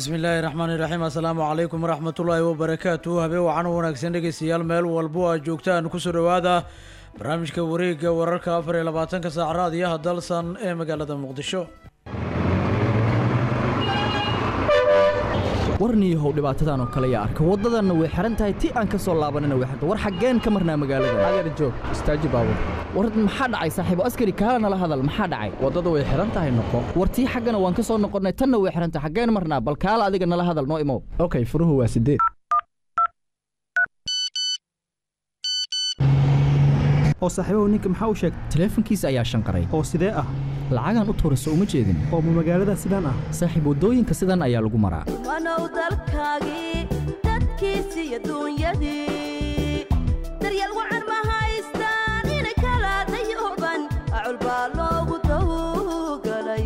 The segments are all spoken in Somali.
bismi illaahi raxmaani raxiim assalaamu calaykum waraxmatullaahi wabarakaatu habeen wacan u wanaagsan dhegeystayaal meel walbo aad joogtaan kusoo dhowaada barnaamijka wareegga wararka afar iyo labaatanka saac raadiyaha dalsan ee magaalada muqdisho warniyahow dhibaatadan oo kale yaa arka waddadanna way xihan tahay ti aan ka soo laabanana way xirta war xaggeen ka marnaa magaalada adeer joog istaaji baabur war maxaa dhacay saaxiibo askari kaala nala hadal maxaa dhacay waddada way xihan tahay noqo war tii xaggana waan ka soo noqonnay tanna way xihan tahay xaggeen marnaa bal kaala adiga nala hadal noo imow okay furuhu waa sideed oo saaxiibahu ninka maxaa u sheegay taleefankiisa ayaa shanqaray oo sidee ah lacagaan u tuurayso uma jeedin oo ma magaalada sidaan ah saaxiib waddooyinka sidan ayaa lagu maraa wanow dalkaagii dadkiisi iyo duunyadii daryeel wacan ma haystaan inay kala dayooban acul baa loogu dawgalay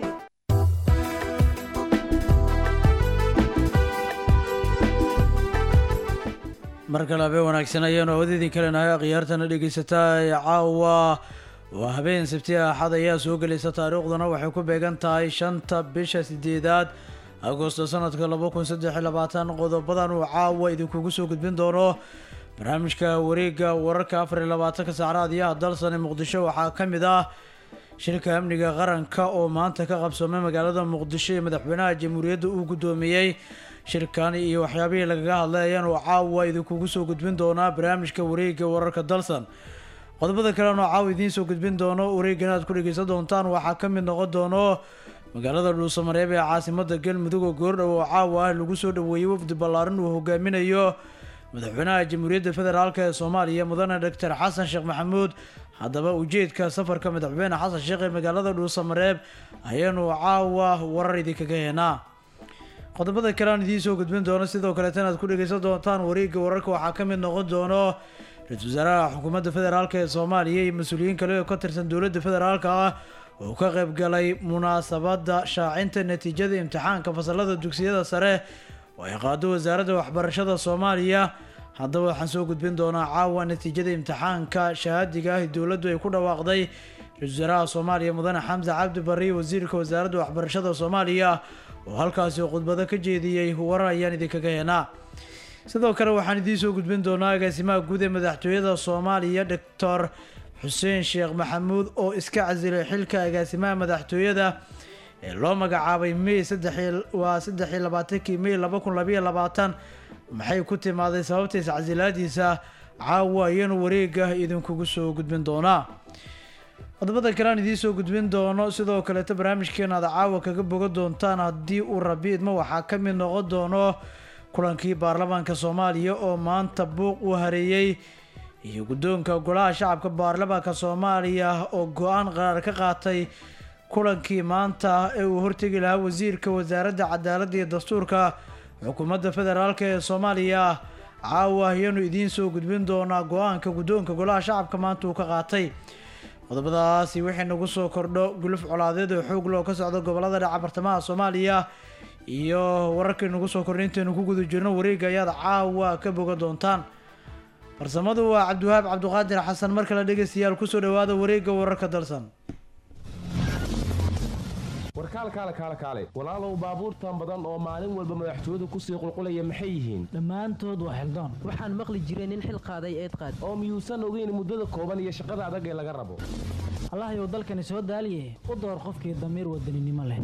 mar kale habeen wanaagsan ayaanu awadidin kalenahay akhyaartana dhegeysataa ee caawa waa habeen sabti axad ayaa soo gelaysa taariikhduna waxay ku beegan tahay shanta bisha sideedaad agosto sanadka laba kun saddex iyo labaatan qodobadan uu caawa idinkugu soo gudbin doono barnaamijka wareegga wararka afar iyo labaatanka saac raadiyaha dalsan ee muqdisho waxaa ka mid ah shirka amniga qaranka oo maanta ka qabsoomay magaalada muqdisho ee madaxweynaha jamhuuriyadda uu guddoomiyey shirkan iyo waxyaabihii lagaga hadlay ayaanu caawa idinkugu soo gudbin doonaa barnaamijka wareegga wararka dalsan qodobada kalena oo caawa idiin soo gudbin doono wareeggan aad ku dhegeysan doontaan waxaa ka mid noqon doono magaalada dhuusamareeb ee caasimada galmudug oo goordhow oo caawa ah lagu soo dhaweeyey wafdi ballaaran uu hogaaminayo madaxweynaha jamhuuriyadda federaalk ee soomaaliya mudane doctor xasan sheekh maxamuud haddaba ujeedka safarka madaxweyne xasan sheekh ee magaalada dhuusamareeb ayaanu caawa warar idinkaga heenaa qodobada kale aan idiin soo gudbin doono sidoo kaleetana aad ku dhegeysan doontaan wareegga wararka waxaa ka mid noqon doono ra-iisul wasaaraha xukuumadda federaalk ee soomaaliya iyo mas-uuliyiin kale oo ka tirsan dowladda federaalka ah oo ka qayb galay munaasabadda shaacinta natiijada imtixaanka fasalada dugsiyada sare oo ay qaado wasaaradda waxbarashada soomaaliya haddaba waxaan soo gudbin doonaa caawa natiijada imtixaanka shahaadiga ah dowladdu ay ku dhawaaqday ra-isul wasaaraha soomaaliya mudane xamse cabdi barri wasiirka wasaaradda waxbarashada soomaaliya oo halkaasi khudbado ka jeediyey warar ayaan idinkaga heenaa sidoo kale waxaan idiin soo gudbin doonaa agaasimaha guud ee madaxtooyada soomaaliya doctor xuseen sheekh maxamuud oo iska casilay xilka agaasimaha madaxtooyada ee loo magacaabay may waa saddex iyo labaatankii may laba kun labayo labaatan maxay ku timaaday sababtiisa casilaadiisa caawa ayaanu wareega idinkugu soo gudbin doonaa qodobada kale aan idiin soo gudbin doono sidoo kaleeto barnaamijkeena aad caawa kaga boga doontaan haddii uu rabi idmo waxaa ka mid noqon doono kulankii baarlamaanka soomaaliya oo maanta buuq uu hareeyey iyo guddoonka golaha shacabka baarlamaanka soomaaliya oo go-aan qaraar ka qaatay kulankii maanta ee uu hortegi lahaa wasiirka wasaaradda cadaaladda iyo dastuurka xukuumadda federaalk ee soomaaliya caawa ayaanu idiin soo gudbin doonaa go-aanka guddoonka golaha shacabka maanta uu ka qaatay qodobadaasi wixii nagu soo kordho guluf colaadeed oo xoog loo ka socdo gobolada dhaca bartamaha soomaaliya iyo wararkii nagu soo kordhay intaynu ku guda jirno wareegga ayaad caawa ka boga doontaan farsamadu waa cabdiwahaab cabdiqaadir xasan mar kale dhegeystayaal kusoo dhawaada wareegga wararka dalsan warkaal kaale kaale kaale walaalow baabuurtan badan oo maalin walba madaxtooyadu kusii qulqulaya maxay yihiin dhammaantood waa xildaan waxaan maqli jiray nin xil qaaday eed qaad oo miyuusan ogeyn muddada kooban iyo shaqada adag ee laga rabo allahayow dalkani soo daaliye u door qofkii damiir wadaninimo leh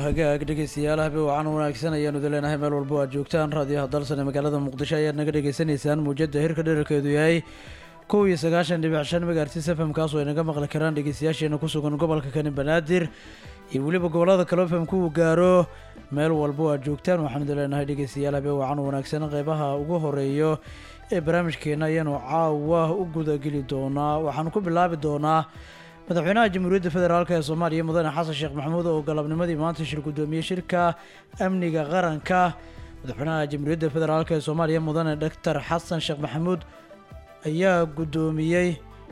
hagaag dhegeystayaal habe wacan wanaagsan ayaanu idin leenahay meel walba aad joogtaan raadiyaha dalsan ee magaalada muqdisho ayaad naga dhagaysanaysaan muujada hirka dherarkeedu yahay kow iyo sagaashan dhibic shan megaartis fm kaasoo ay naga maqli karaan dhegeystayaasheena ku sugan gobolka kani banaadir iyo weliba gobolada kale fm ku gaaro meel walba aad joogtaan waxaanu idin leenahay dhegeystayaal habe wacan wanaagsan qeybaha ugu horeeyo ee barnaamijkeena ayaanu caawa u gudageli doonaa waxaanu ku bilaabi doonaa madaxweynaha jamhuuriyadda federaalk ee soomaaliya mudane xasan sheekh maxamuud oo galabnimadii maanta shir guddoomiyey shirka amniga qaranka madaxweynaha jamhuuriyadda federaalk ee soomaaliya mudane doctor xasan sheekh maxamuud ayaa guddoomiyey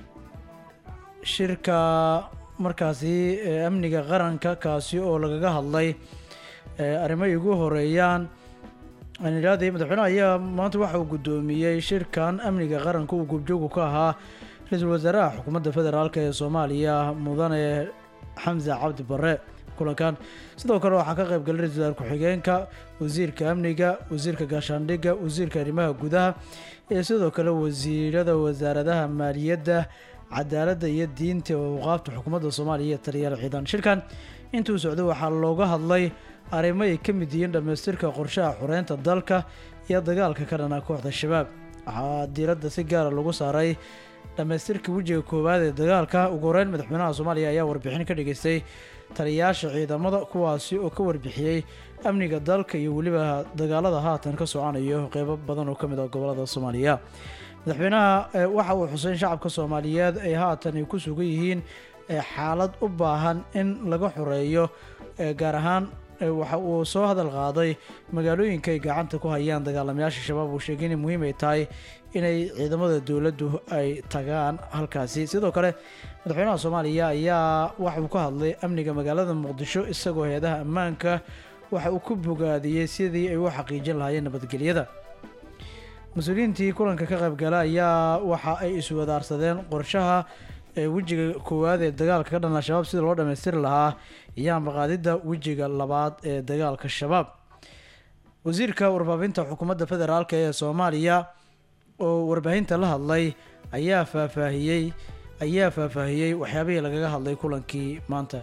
shirka markaasi ee amniga qaranka kaasi oo lagaga hadlay ee arrimo ay ugu horeeyaan aan idhahday madaxweynaha ayaa maanta waxa uu guddoomiyey shirkan amniga qaranka uu goobjoogu ka ahaa ra-iisul wasaaraha xukuumadda federaalk ee soomaaliya mudane xamse cabdi bare kulankan sidoo kale waxaa ka qayb galay ra-isul wasaar ku-xigeenka wasiirka amniga wasiirka gaashaandhigga wasiirka arrimaha gudaha iyo sidoo kale wasiirada wasaaradaha maaliyadda cadaaladda iyo diinta oo awqaafta xukuumadda soomaaliya iyo taliyaal ciidan shirkan intuu socday waxaa looga hadlay arrimo ay ka mid yihiin dhammaystirka qorshaha xureynta dalka iyo dagaalka ka dhana kooxda shabaab waxaa diiradda si gaara lagu saaray dhammaystirka wejiga koowaad ee dagaalka ugu horeyn madaxweynaha soomaaliya ayaa warbixin ka dhageystay taliyayaasha ciidamada kuwaasi oo ka warbixiyey amniga dalka iyo weliba dagaalada haatan ka soconayo qeybo badan oo ka mid ah gobolada soomaaliya madaxweynaha eh, waxa uu xusay in shacabka soomaaliyeed ay haatan ay ku sugan yihiin eh, xaalad u baahan in laga xoreeyo eh, gaar ahaan eh, waxa uu soo hadal qaaday magaalooyinka ay gacanta ku hayaan dagaalamayaasha shabaab uu sheegay inay muhiim ay tahay inay ciidamada dowladdu ay tagaan halkaasi sidoo kale madaxweynaha soomaaliya ayaa waxa uu ka hadlay amniga magaalada muqdisho isagoo hay-adaha ammaanka waxa uu ku bogaadiyey sidii ay u xaqiijin lahaayeen nabadgelyada mas-uuliyiintii kulanka ka qaybgala ayaa waxa ay iswadaarsadeen qorshaha ee wejiga koowaad ee dagaalka ka dhan al-shabaab sida loo dhammaystiri lahaa iyo ambaqaadidda wejiga labaad ee dagaalka shabaab wasiirka warbaahinta xukuumadda federaalk ee soomaaliya oo warbaahinta la hadlay ayaa faahfaahiyey ayaa faahfaahiyey waxyaabihii lagaga hadlay kulankii maanta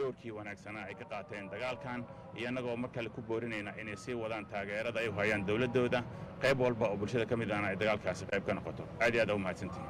doorkii wanaagsanaa ay ka qaateen dagaalkan iyo annagoo mar kale ku boorinayna inay sii wadaan taageerada ay u hayaan dowladdooda qayb walba oo bulshada ka mid ahna ay dagaalkaasi qayb ka noqoto aad iyo aad aa u mahadsantihin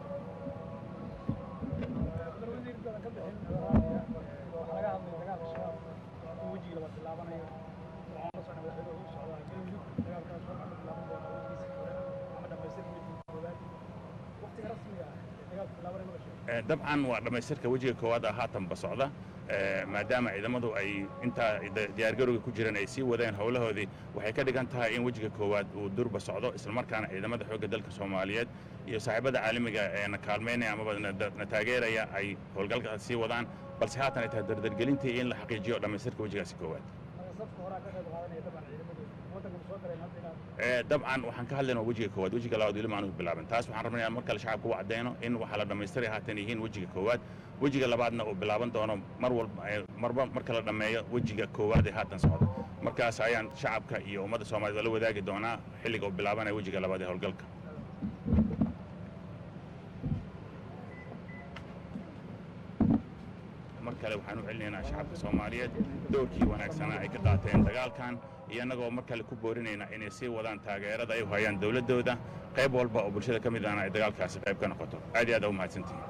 dabcan waa dhammaystirka wejiga koowaad ah haatanba socda maadaama ciidamadu ay intaa diyaargarowga ku jiraan ay sii wadeen howlahoodii waxay ka dhigan tahay in wejiga koowaad uu durba socdo islamarkaana ciidamada xoogga dalka soomaaliyeed iyo saaxiibada caalamiga ee na kaalmaynaya amaba na taageeraya ay howlgalka sii wadaan balse haatan ay tahay dardargelintii in la xaqiijiyo dhammaystirka wejigaasi koowaad dabcan waxaan ka hadlaynaa wejiga koowaad wejiga labaad weli maanu bilaaban taas waxaan rabnaa mar kale shacabka u cadeyno in waxaa la dhammaystiray haatan yihiin wejiga koowaad wejiga labaadna uu bilaaban doono mar walba marba marka la dhammeeyo wejiga koowaad ee haatan socda markaas ayaan shacabka iyo ummadda soomaaliyed la wadaagi doonaa xilliga uu bilaabanaya wejiga labaad ee howlgalka mar kale waxaan u celinaynaa shacabka soomaaliyeed doorkii wanaagsanaa ay ka qaateen dagaalkan iyo annagoo mar kale ku boorinayna inay sii wadaan taageerada ay u hayaan dowladdooda qayb walba oo bulshada ka mid ahna ay dagaalkaasi qayb ka noqoto aad iyo aad aa u mahadsantihin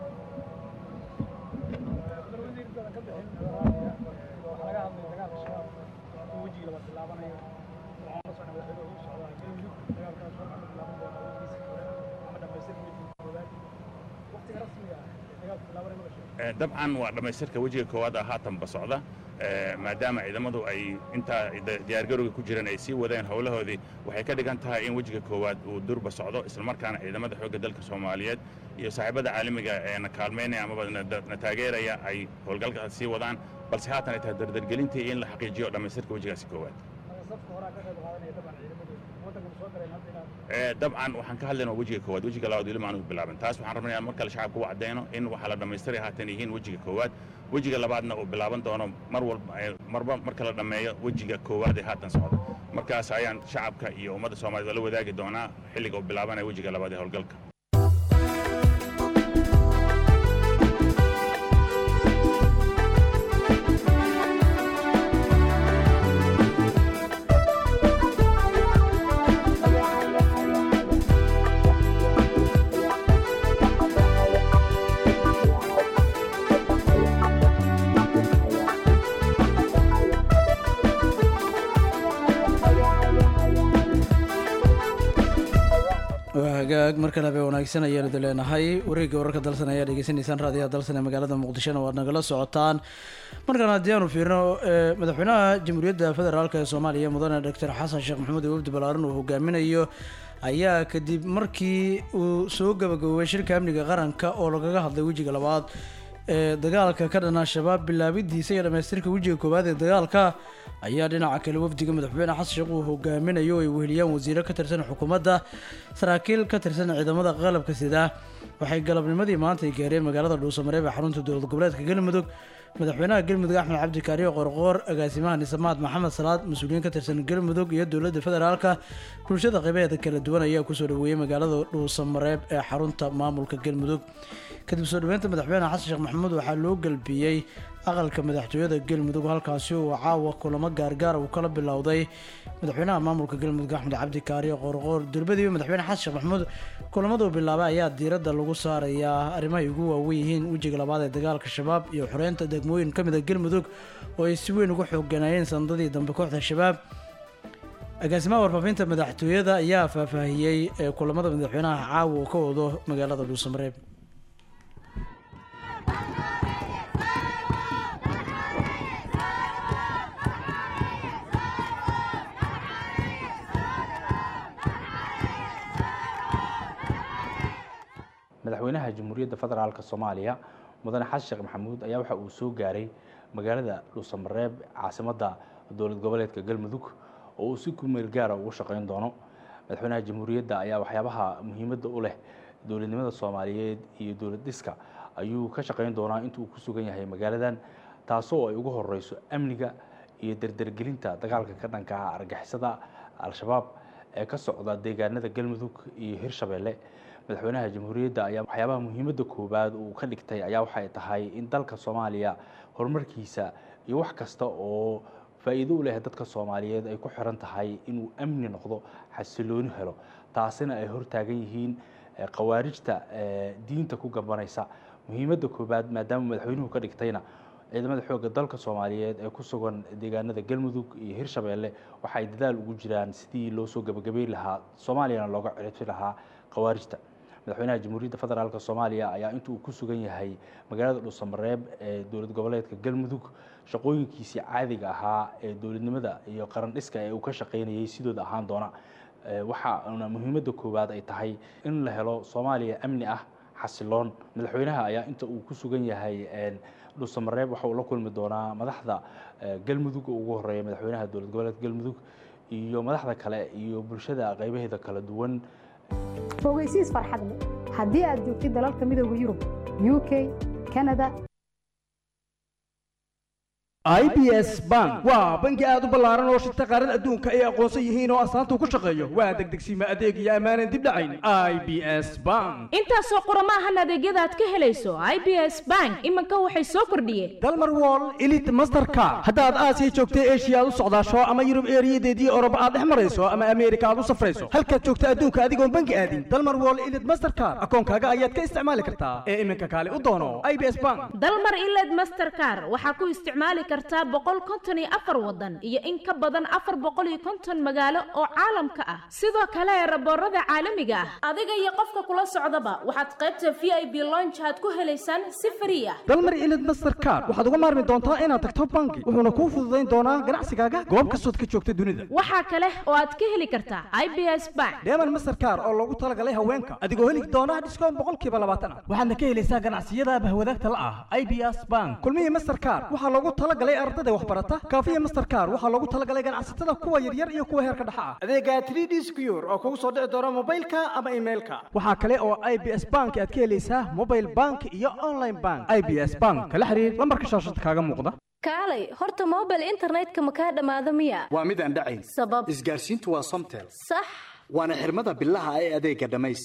dabcan waa dhammaystirka wejiga koowaad ah haatanba socda maadaama ciidamadu ay intaa diyaargarowga ku jiraan ay sii wadeen howlahoodii waxay ka dhigan tahay in wejiga koowaad uu durba socdo islamarkaana ciidamada xoogga dalka soomaaliyeed iyo saaxiibada caalamiga ee na kaalmaynaya amaba na taageeraya ay howlgalka sii wadaan balse haatan ay tahay dardargelintii in la xaqiijiyo dhammaystirka wejigaasi koowaad dabcan waxaan ka hadlaynaa wejiga koowaad wejiga labaad weli maanu bilaaban taas waxaan rabnaa mar kale shacabka u cadeyno in waxaa la dhammaystiray haatan yihiin wejiga koowaad wejiga labaadna uu bilaaban doono mar walba marba marka la dhammeeyo wejiga koowaad ee haatan socda markaas ayaan shacabka iyo ummadda soomaaliyed la wadaagi doonaa xilliga uu bilaabanaya wejiga labaad ee howlgalka hagaag mar kale bay wanaagsan ayaanu da leenahay wareegga wararka dalsan ayaa dhegeysanaysaan raadiyaha dalsan ee magaalada muqdishona waad nagala socotaan markaan haddii aanu fiirno madaxweynaha jamhuuriyadda federaalk ee soomaaliya mudane doctor xasan sheekh maxamuud ee wafdi ballaaran uu hogaaminayo ayaa kadib markii uu soo gabagaboobay shirka amniga qaranka oo lagaga hadlay wejiga labaad ee dagaalka ka dhana shabaab bilaabidiisa iyo dhamaystirka wejiga koowaad ee dagaalka ayaa dhinaca kale wafdiga madaxweyne xasan sheekh uu hogaaminayo ay weheliyaan wasiiro ka tirsan xukuumadda saraakiil ka tirsan ciidamada qalabka sida waxay galabnimadii maanta ay gaareen magaalada dhuusamareeb ee xarunta dowlad goboleedka galmudug madaxweynaha galmudug axmed cabdi kaariyo qorqoor agaasimaha nisamaad maxamed salaad mas-uuliyiin ka tirsan galmudug iyo dowladda federaalka bulshada qaybaheeda kala duwan ayaa kusoo dhaweeyey magaalada dhuusamareeb ee xarunta maamulka galmudug kadib soo dhaweynta madaxweyne xasan sheekh maxamuud waxaa loo galbiyey aqalka madaxtooyada galmudug halkaasi uu caawa kulamo gaargaara uu kala bilowday madaxweynaha maamulka galmudug axmed cabdi kaariyo qorqoor durbadiiba madaxweyne xasan sheekh maxamuud kulamaduu bilaabay ayaa diiradda lagu saarayaa arrimahay ugu waaweyn yihiin wejiga labaad ee dagaalka shabaab iyo xoreynta degmooyin ka mid a galmudug oo ay si weyn uga xoogganaayeen sanadadii dambe kooxda shabaab agaasimaha warfaafinta madaxtooyada ayaa faahfaahiyey ee kulamada madaxweynaha caawa uu ka wado magaalada dhuusamareeb madaxweynaha jamhuuriyadda federaalk soomaaliya mudane xasan sheekh maxamuud ayaa waxa uu soo gaaray magaalada dhuusamareeb caasimadda dowlad goboleedka galmudug oo uu si kumeel gaara ugu shaqeyn doono madaxweynaha jamhuuriyadda ayaa waxyaabaha muhiimadda u leh dowladnimada soomaaliyeed iyo dowlad dhiska ayuu ka shaqeyn doonaa inta uu ku sugan yahay magaaladan taasoo ay ugu horeyso amniga iyo dardargelinta dagaalka ka dhanka argixisada al-shabaab ee ka socda deegaanada galmudug iyo hirshabeelle madaxweynaha jamhuuriyadda ayaa waxyaabaha muhiimadda koowaad uu ka dhigtay ayaa waxay tahay in dalka soomaaliya horumarkiisa iyo wax kasta oo faa'iido u leh dadka soomaaliyeed ay ku xiran tahay inuu amni noqdo xasilooni helo taasina ay hortaagan yihiin khawaarijta diinta ku gabanaysa muhiimadda koowaad maadaama madaxweynuhu ka dhigtayna ciidamada xoogga dalka soomaaliyeed ee ku sugan deegaanada galmudug iyo hirshabeelle waxay dadaal ugu jiraan sidii loo soo gabagabeyn lahaa soomaaliyana looga ciribsi lahaa khawaarijta madaxweynaha jamhuuriyadda federaalk soomaaliya ayaa inta uu ku sugan yahay magaalada dhuusamareeb ee dowlad goboleedka galmudug shaqooyinkiisii caadiga ahaa ee dowladnimada iyo qaran dhiska ee uu ka shaqaynayay sidooda ahaan doona waxaana muhiimadda koowaad ay tahay in la helo soomaaliya amni ah xasiloon madaxweynaha ayaa inta uu ku sugan yahay dhuusamareeb waxa uu la kulmi doonaa madaxda galmudug oo ugu horeeya madaxweynaha dowlad goboleedka galmudug iyo madaxda kale iyo bulshada qaybaheeda kala duwan fogeysiis farxad leh haddii aad joogtid dalalka midooda yurub u k kanada i b s bank waa bangi aad u ballaaran oo shirta qaarada adduunka ay aqoonsan yihiin oo astaanta ku shaqeeyo waa degdegsiima adeeg iyo ammaanan dib dhacayn i b s bank intaasoo qurama ahan adeegyada aad ka helayso i b s bank iminka waxay soo kordhiyeen dalmar wall elit mastercard haddaad aasiya joogta eshiya aad u socdaasho ama yurub eeriyadeedii oroba aad dhex marayso ama ameerika aad u safrayso halkaad joogta adduunka adigoon bangi aadin dalmar wall elit mastercard akoonkaaga ayaad ka isticmaali kartaa ee iminka kaale u doono i b s bank dalmar iled mastercard waxaa ku isticmaali kartaa boqol konton iyo afar wadan iyo in ka badan afar boqol iyo konton magaalo oo caalamka ah sidoo kale raboorada caalamiga ah adiga iyo qofka kula socdaba waxaad qaybta v i b lonch aad ku helaysaan si frii ah dalmar ilid mastercard waxaad uga maarmi doontaa inaad tagto bangi wuxuuna kuu fududayn doonaa ganacsigaaga goob kastood ka joogta dunida waxaa kale oo aad ka heli kartaa i b s bank deeman mastercard oo loogu talagalay haweenka adigoo heli doona dhiskoon boqolkiiba labaatan ah waxaadna ka helaysaa ganacsiyada bahwadaagta la ah i b s bank kulmihii mastercard waxaa loogu talagalay ardada waxbarata kaafiya mastercard waxaa loogu talagalay ganacsatada kuwa yaryar iyo kuwa heerka dhexa ah adeega 3d secure oo kugu soo dhici doona mobilka ama emailka waxaa kale oo i b s bank aad ka helaysaa mobile bank iyo online bank i b s bank kala xiriir lambarka shaashada kaaga muuqda kaalay horta mobile internetka ma kaa dhammaado miya waa mid aan dhacayn sabab isgaarsiintu waa somtel sax waana xirmada bilaha ee adeega dhammays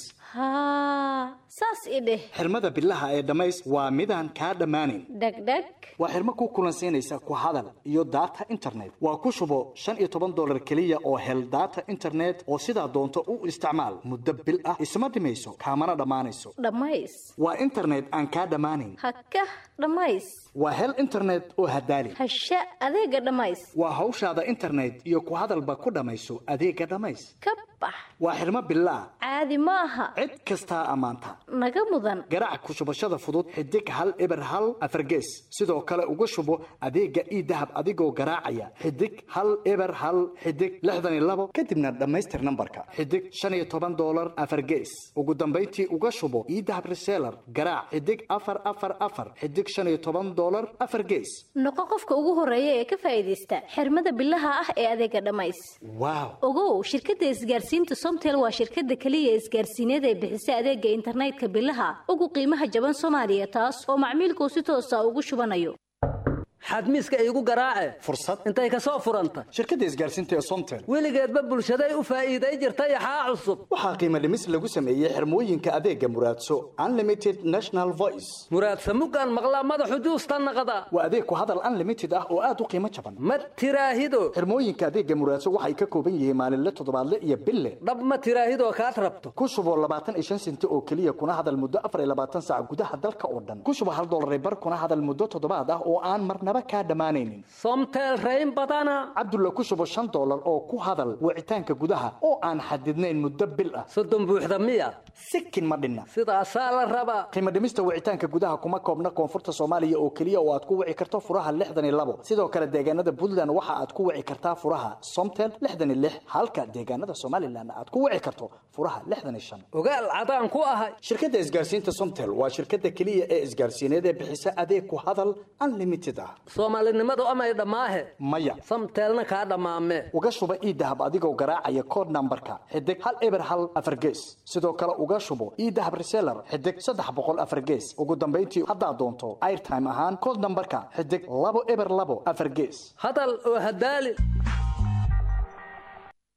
haa saas i dheh xirmada bilaha ee dhammays waa midaan kaa dhammaanayn dhegdheg waa xirmo ku kulansiinaysa ku hadal iyo data internet waa ku shubo shan iyo toban dolar keliya oo hel data internet oo sidaa doonto u isticmaal muddo bil ah isma dhimayso kaamana dhammaanayso dhammays waa internet aan kaa dhammaanayn haka dhammays waa hel internet oo hadaali hasha adeega dhammays waa hawshaada internet iyo ku hadalba ku dhammayso adeega dhammays ka bax waa xirmo bilaah caadi ma aha cid kastaa ammaanta naga mudan garaac ku shubashada fudud xidig hal eber hal afargees sidoo kale uga shubo adeega ii dahab adigoo garaacaya xidig hal eber hal xidig lixdan iyo labo kadibna dhammaystir nambarka xidig shan iyo toban dolar afargees ugu dambayntii uga shubo ii dahab reseller garaac xidig afar afar afar xidig shan iyo toban dolar afar gees noqo qofka ugu horeeya ee ka faa'iidaysta xirmada bilaha ah ee adeega dhammays waaw ogow shirkadda isgaarsiinta somtel waa shirkadda keliya isgaarsiineed ee bixisa adeega internetka bilaha ugu qiimaha jaban soomaaliya taas oo macmiilkuu si toosa ugu shubanayo xadmiiska iigu garaace fursad intay ka soo furanta shirkadda isgaarsiinta ee somtel weligeedba bulshaday u faa'iiday jirta yaxaa cusub waxaa qiimo dhimis lagu sameeyey xirmooyinka adeega muraadso unlimited national voice muraadsa muggaan maqlaa madaxu juusta naqda waa adeeg ku hadal unlimited ah oo aad u qiimo jaban ma tiraahido xirmooyinka adeega muraadso waxay ka kooban yihiin maalinle toddobaadle iyo bille dhab ma tiraahidoo kaad rabto ku shubo labaatan iyo shan senti oo keliya kuna hadal muddo afar iyo labaatan saac gudaha dalka oo dhan ku shubo hal dollar bar kuna hadal muddo toddobaad ah oo aan marnaba kaa dhammaanaynin somtel rayn badana cabdulla ku shubo shan dollar oo ku hadal wicitaanka gudaha oo aan xadidnayn muddo bil ah soddon buuxda miya sikin ma dhinna sidaasaa la rabaa qiimo dhimista wicitaanka gudaha kuma koobna koonfurta soomaaliya oo keliya oo aad ku wici karto furaha lixdan iyo labo sidoo kale deegaanada puntland waxa aad ku wici kartaa furaha somtel lixdan iyo lix halka deegaanada somalilan aad ku wici karto furaha lixdan iyo shan ogaal cadaan ku ahay shirkadda isgaarsiinta somtel waa shirkadda keliya ee isgaarsiineed ee bixisa adeeg ku hadal unlimited ah soomaalinimadu amay dhammaahe maya samteelna kaa dhammaame uga shuba ii dahab adigoo garaacaya kood nambarka xidig hal eber hal afar gees sidoo kale uga shubo ii dahab reseller xidig saddex boqol afar gees ugu dambayntii haddaad doonto airtime ahaan kood nambarka xidig labo eber labo afar gees hadal oo hadaali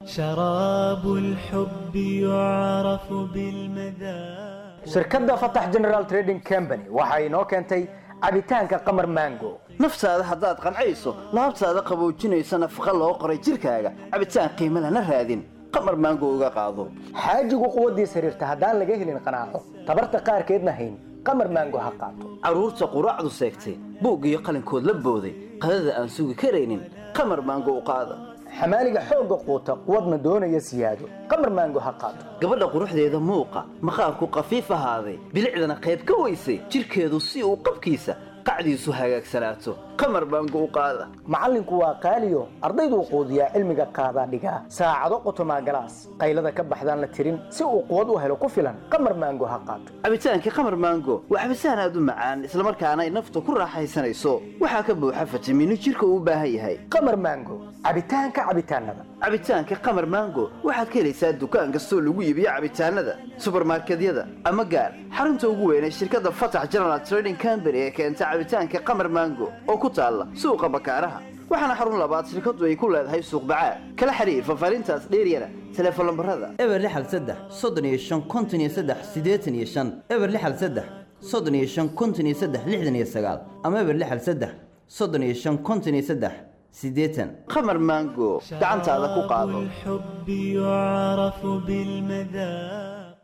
شراب الحب يعرف بالمذاق shirkadda fatax general trading company waxa inoo keentay cabitaanka qamar mango naftaada haddaad qancayso laabtaada qaboojinaysa nafaqa loo qoray jirkaaga cabitaan qiimo lana raadin qamar maango uga qaado xaajigu quwaddiis xiriirta haddaan laga helin qanaaco tabarta qaarkeedna hayn qamar mango ha qaato carruurta quraacdu seegtay buug iyo qalinkood la booday qadada aan sugi karaynin qamar maango u qaada xamaaliga xoogga quuta quwadna doonaya siyaado qamar maango ha qaato gabadha quruxdeeda muuqa maqaarku qafiif ahaaday bilicdana qayb ka weysay jirkeedu si uu qabkiisa qacdiisu hagaagsanaato qamar baango u qaada macallinku waa qaaliyo ardayduu quudiyaa cilmiga qaadaa dhigaa saacado qotomaa galaas qaylada ka baxdaan la tirin si uu quwad u helo ku filan qamar maango ha qaato cabitaankii qamar maango waa cabitaan aad u macaan islamarkaana ay nafta ku raaxaysanayso waxaa ka buuxa fitamiino jirka uu u baahan yahay qamar maango cabitaanka cabitaanada cabitaanka qamar maango waxaad ka helaysaa dukaan kastoo lagu iibiyo cabitaanada subarmarkedyada ama gaar xarunta ugu weyn ee shirkadda fatax general trading company ee keenta cabitaanka qamar maango oo ku taalla suuqa bakaaraha waxaana xarun labaad shirkaddu ay ku leedahay suuq bacaad kala xiriir fafaarintaas dheeryana teleefon lambarada eber lixal saddex soddon iyo shan konton iyo saddex siddeetan iyo shan eber lixal saddex soddon iyo shan konton iyo saddex lixdan iyo sagaal ama eber lixal saddex soddon iyo shan konton iyo saddex siddeetan qamar maango gacantaada ku qaado الحب يعرف بالمذاق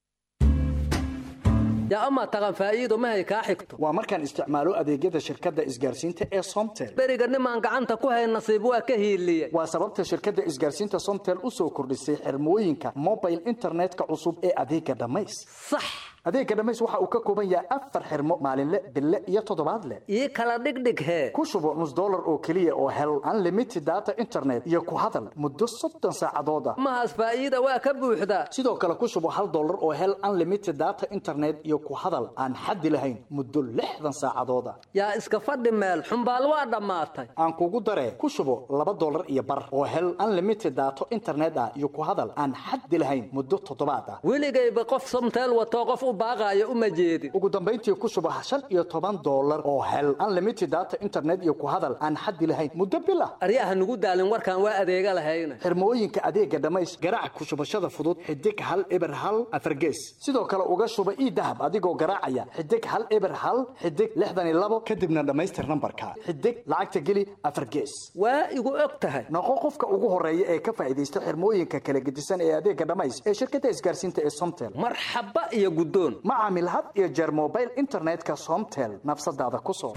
yaa amaa taqan faa'iido mahay kaa xigto waa markaan isticmaalo adeegyada shirkadda isgaarsiinta ee somtel beriga nimaan gacanta ku hayn nasiib waa ka hiiliyey waa sababta shirkadda isgaarsiinta somtel u soo kordhisay xirmooyinka mobile internetka cusub ee adeega dhammays sax adeega dhammays waxa uu ka kooban yahay afar xirmo maalinle bille iyo toddobaadle ii kala dhigdhig hee ku shubo nus dollar oo keliya oo hel unlimited data internet iyo ku hadal muddo soddon saacadood ah mahaas faa'iida waa ka buuxdaa sidoo kale ku shubo hal dollar oo hel unlimited data internet iyo ku hadal aan xaddi lahayn muddo lixdan saacadood ah yaa iska fadhi meel xumbaal waa dhammaatay aan kugu daree ku shubo laba dollar iyo bar oo hel unlimited data internet ah iyo ku hadal aan xaddi lahayn muddo toddobaad ah weligayba qof somteel watoo qof u baaqaayo uma jeedin ugu dambayntii ku shubo shan iyo toban dollar oo hel unlimited data internet iyo ku hadal aan xaddi lahayn muddo bil ah aryaha nugu daalin warkaan waa adeega lahayna xirmooyinka adeega dhammays garaac ku shubashada fudud xidig hal eber hal afargees sidoo kale uga shuba ii dahab adigoo garaacaya xidig hal eber hal xidig lixdan iyo labo kadibna dhammaystir nambarka xidig lacagta geli afargees waa igu og tahay noqo qofka ugu horeeya ee ka faa'iidaysta xirmooyinka kala gedisan ee adeega dhammays ee shirkadda isgaarsiinta ee somtel marxaba iyo guddoon ma caamil had iyo jeer mobile internetka somtel nafsadaada ku soo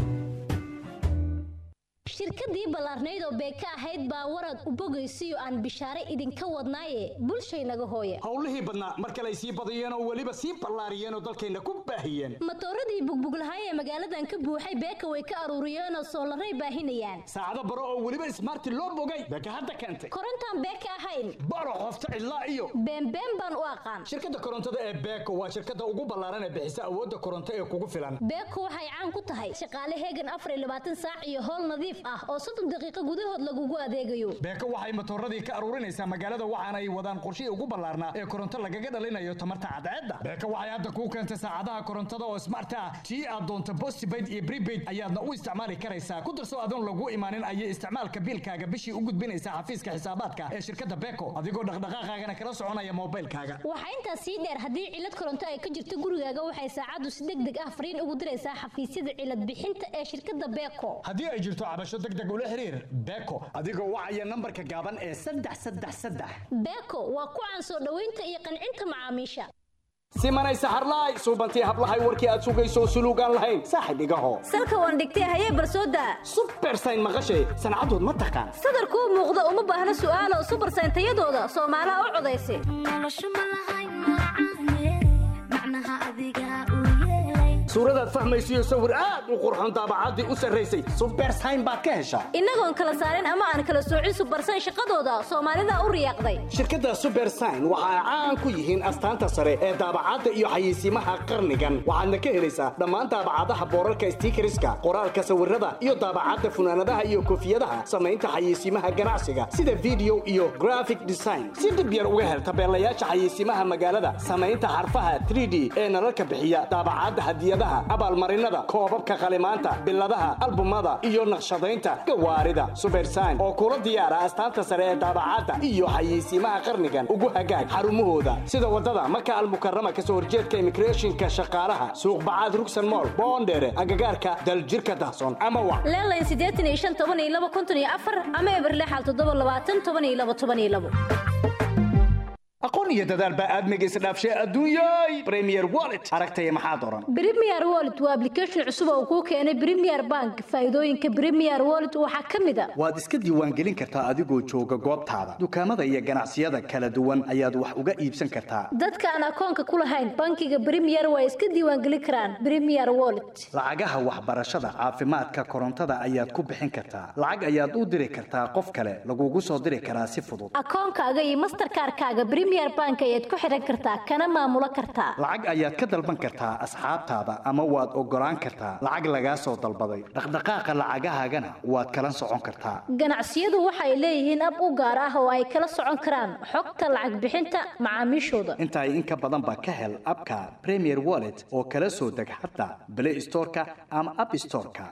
shirkadii ballaarnayd oo beeka ahayd baa warad u bogaysiyo aan bishaare idinka wadnaaye bulshaynaga hooye howlihii badnaa mar kale ay sii badiyeen oo weliba sii ballaariyeen oo dalkayna ku baahiyeen matooradii bugbuglahay ee magaaladan ka buuxay beeka way ka aruuriyeenoo soolaray baahinayaan saacado baro oo weliba smarti loo bogay beeka hadda keentay korontaan beeka ahayn baro qofta cidlaa iyo beenbeen baan u aqaan shirkadda korontada ee beeko waa shirkadda ugu ballaaran ee bixisa awoodda koronto ee kugu filan beeko waxay caan ku tahay shaqaale heegan afar iyo labaatan saac iyo howl nadiif ah oo soddon daqiiqo gudahood lagugu adeegayo beeko waxay matooradii ka aruurinaysaa magaalada waxaana ay wadaan qorshihii ugu ballaarnaa ee koronto lagaga dhalinayo tamarta cadceedda beeko waxay hadda kuu keentay saacadaha korontada oo smart ah tii aad doonto postpaid iyo prepaid ayaadna u isticmaali karaysaa ku darso adoon lagu imaanin ayay isticmaalka biilkaaga bishii u gudbinaysaa xafiiska xisaabaadka ee shirkadda beeko adigoo dhaqdhaqaaqaagana kala soconaya moobilkaaga waxaa intaas sii dheer haddii cilad koronto ay ka jirto gurigaaga waxay saacaddu si deg deg ah fariin ugu diraysaa xafiisyada cilad bixinta ee shirkadda beeko haddii ay jirto cabasho deg deg ula xiriir beeko adigoo wacaya nambarka gaaban ee saddex saddex saddex beeko waa ku caan soo dhoweynta iyo qancinta macaamiisha simanay saxarlaay suubantii hablahay warkii aad sugayso suluugaan lahayn saaxib igaho salka waan dhigtay hayee barsooda subersayn maqashay sancadood ma taqaan sadarkuu muuqda uma baahna su'aalo subersayn tayadooda soomaalaha u codaysa suuradaad fahmaysiyo sawir aad u qurxoon daabacaddii u sarraysay subersayn baad ka heshaa innagoon kala saarin ama aan kala soocin subersayn shaqadooda soomaalida u riyaaqday shirkadda subersayn waxa ay caan ku yihiin astaanta sare ee daabacadda iyo xayeysiimaha qarnigan waxaadna ka helaysaa dhammaan daabacadaha boorarka stiikariska qoraalka sawirada iyo daabacadda funaanadaha iyo koofiyadaha samaynta xayeysiimaha ganacsiga sida video iyo graphic design si dhib yar uga hel tabeelayaasha xayeysiimaha magaalada samaynta xarfaha 3d ee nalalka bixiya daabacadda hadiyadaha hadiyadaha abaalmarinada koobabka qalimaanta biladaha albumada iyo naqshadaynta gawaarida subersign oo kula diyaara astaanta sare ee daabacadda iyo xayeysiimaha qarnigan ugu hagaag xarumahooda sida wadada maka almukarama kasoo horjeedka immigrationka shaqaalaha suuq bacaad rugsan mool boondheere agagaarka daljirka dahsoon ama wa leelayn siddeetan iyo shan toban iyo laba konton iyo afar ama eberle xal toddoba labaatan toban iyo laba toban iyo labo aqoon iyo dadaal baa aadmiga isdhaafshay adduunyay premier wallet aragtaya maxaad oran Premier Wallet waa application cusub oo kuu keenay Premier Bank. Faa'iidooyinka Premier Wallet waxaa ka mid ah waad iska diiwaangelin kartaa adigoo jooga goobtaada dukaamada iyo ganacsiyada kala duwan ayaad wax uga iibsan kartaa dadka aan akoonka ku lahayn bankiga Premier waa iska diiwaangelin karaan Premier Wallet. lacagaha waxbarashada caafimaadka korontada ayaad ku bixin kartaa lacag ayaad u diri kartaa qof kale lagugu soo diri karaa si fudud Akoonkaaga iyo Mastercard-kaaga Premier Bank ayaad ku xiran kartaa kana maamulo kartaa. lacag ayaad ka dalban kartaa asxaabtaada ama waad ogolaan kartaa lacag lagaa soo dalbaday dhaqdhaqaaqa lacagahaagana waad kala socon kartaa Ganacsiyadu waxay leeyihiin ab u gaar ah oo ay kala socon karaan xogta lacag bixinta macaamiishooda. intaa in ka badan baa ka hel abka premier wallet oo kala soo deg xataa play storeka ama app storeka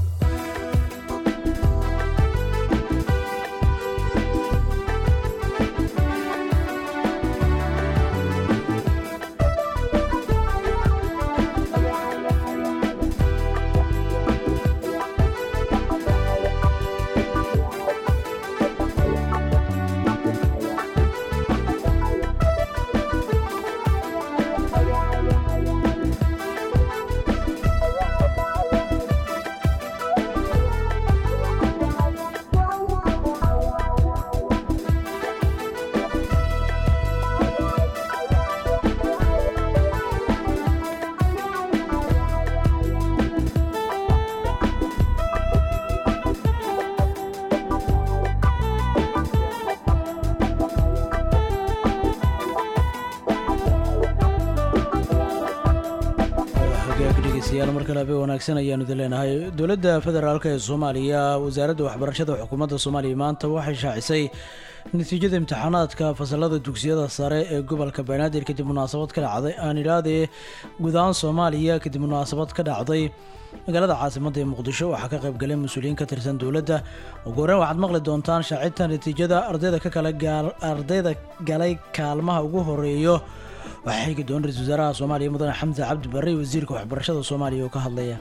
hagaag dhegeystayaal mar kale habeen wanaagsan ayaanu idin leenahay dowladda federaalk ee soomaaliya wasaaradda waxbarashada xukuumadda soomaaliya maanta waxay shaacisay natiijada imtixaanaadka fasalada dugsiyada sare ee gobolka banaadir kadib munaasabad ka dhacday aan idhahdee guud ahaan soomaaliya kadib munaasabad ka dhacday magaalada caasimadda ee muqdisho waxaa ka qayb galay mas-uuliyiin ka tirsan dowladda ugu horreyn waxaad maqli doontaan shaacinta natiijada ardayda ka kala gaal ardayda galay kaalmaha ugu horeeyo waxaa xigi doona ra-iisul wasaaraha soomaaliya mudane xamse cabdi barre iyo wasiirka waxbarashada soomaaliya oo ka hadlaya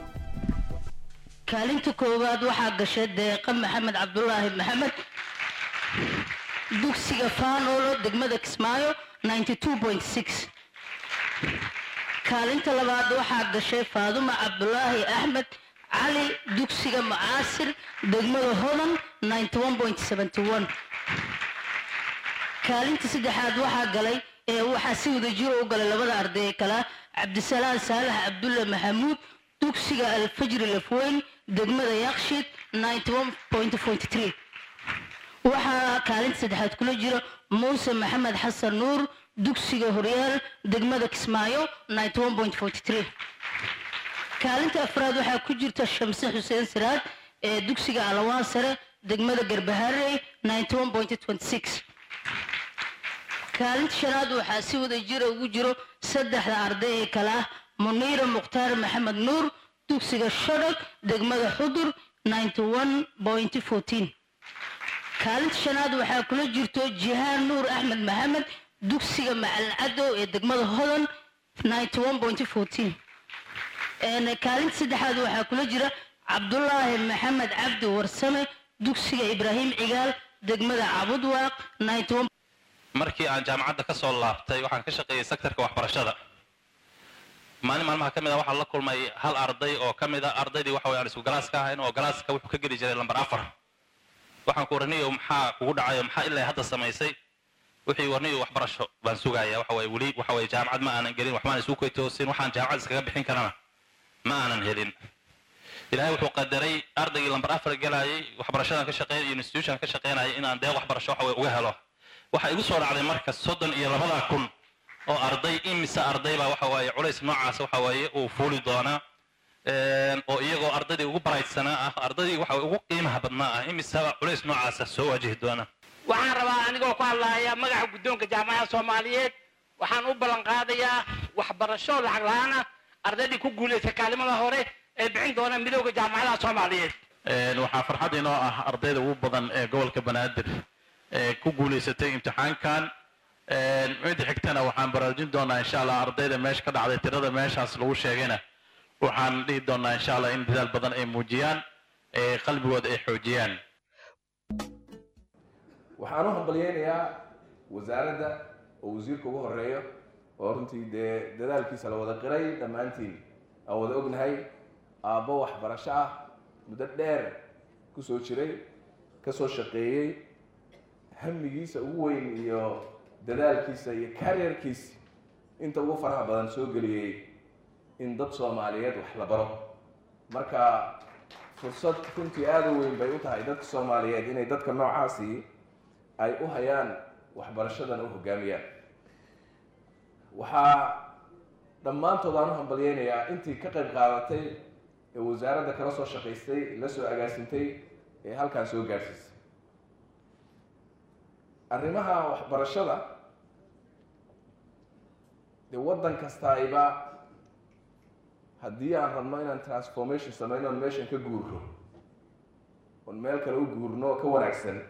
kaalinta koowaad waxaa gashay deeqa maxamed cabdulaahi maxamed dugsiga faanolo degmada kismaayo 92.6 kaalinta labaad waxaa gashay faaduma cabdulaahi axmed cali dugsiga macaasir degmada hodan 91.71 kaalinta saddexaad waxaa galay ee waxaa si wada jiro u galay labada arday ee kala cabdisalaan saalax cabdulle maxamuud dugsiga alfajri lafweyn degmada yakshiid 91.43 waxaa kaalinta saddexaad kula jira muuse maxamed xasan nuur dugsiga horyaal degmada kismaayo 91.43 kaalinta afraad waxaa ku jirta shamse xuseen siraad ee dugsiga alawaan sare degmada garbaharey 91.26 kaalinta shanaad waxaa si wada jira ugu jiro saddexda arday ee kale ah muniira mukhtaar maxamed nuur dugsiga shodog degmada xudur 91.14 kaalinta shanaad waxaa kula jirto jihaan nuur axmed maxamed dugsiga macalin cadow ee degmada hodan 91.14 Een, kaalinta saddexaad waxaa kula jira cabdulaahi maxamed cabdi warsame dugsiga ibraahim cigaal degmada cabudwaaq 91 markii aan jaamacadda ka soo laabtay waxaan ka shaqeeyey sektorka waxbarashada maalin maalmaha ka mid a waxaan la kulmay hal arday oo ka mid a ardaydii waxa weye aan isku galaaska ahayn oo galaaska wuxuu ka geli jiray lambar afar waxaan ku warniyo maxaa kugu dhacayo maxaa ilaa hadda samaysay wixii warniyo waxbarasho baan sugaya waxa weye weli waxa weye jaamacad ma aanan gelin waxbaan isu koytoosin waxaan jaamacad iskaga bixin karana ma aanan helin ilaahay wuxuu qadaray ardaygii lambar afar galayay waxbarashadan ka shaqeynaya iyo institution ka shaqeynaya inaan deeq waxbarasho waxa weye uga helo waxaa igu soo dhacday marka soddon iyo labada kun oo arday imise arday baa waxa waaye culays noocaas waxa waaye uu fuuli doonaa Een, oo iyagoo ardaydii ugu baraydsanaa ah ardaydii waxa weye ugu qiimaha badnaa ah imiseba culays noocaasa soo wajihi doona waxaan rabaa anigoo ku hadlaaya magaca guddoonka jaamacadda soomaaliyeed waxaan u ballan qaadayaa waxbarasho lacag la-aan ah ardaydii ku guulaysay kaalimada hore ee bixin doona midooda jaamacadaha soomaaliyeed waxaa farxad inoo ah ardayda ugu badan ee gobolka banaadir ee ku guulaysatay imtixaankan midda xigtana waxaan baraarujin doonaa insha allah ardayda meesha ka dhacday tirada meeshaas lagu sheegayna waxaan dhihi doonaa insha allah in dadaal badan ay muujiyaan ee qalbigooda ay xoojiyaan waxaan u hambalyeynayaa wasaaradda oo wasiirka ugu horeeyo oo runtii dee dadaalkiisa la wada qiray dhammaantiin aan wada ognahay aabbo waxbarasho ah muddo dheer kusoo jiray kasoo shaqeeyey hamigiisa ugu weyn iyo dadaalkiisa iyo karyarkiisa inta ugu faraha badan soo geliyey in dad soomaaliyeed wax la baro marka fursad runtii aada u weyn bay u tahay dadka soomaaliyeed inay dadka noocaasi ay u hayaan waxbarashadan u hogaamiyaan waxaa dhammaantood aan u hambalyeynayaa intii ka qayb qaadatay ee wasaaradda kala soo shaqaystay la soo agaasintay ee halkaan soo gaarsiisay arrimaha waxbarashada dee waddan kastaiba haddii aan rabno inaan transformation sameyno oon meeshan ka guurno oon meel kale u guurno oo ka wanaagsan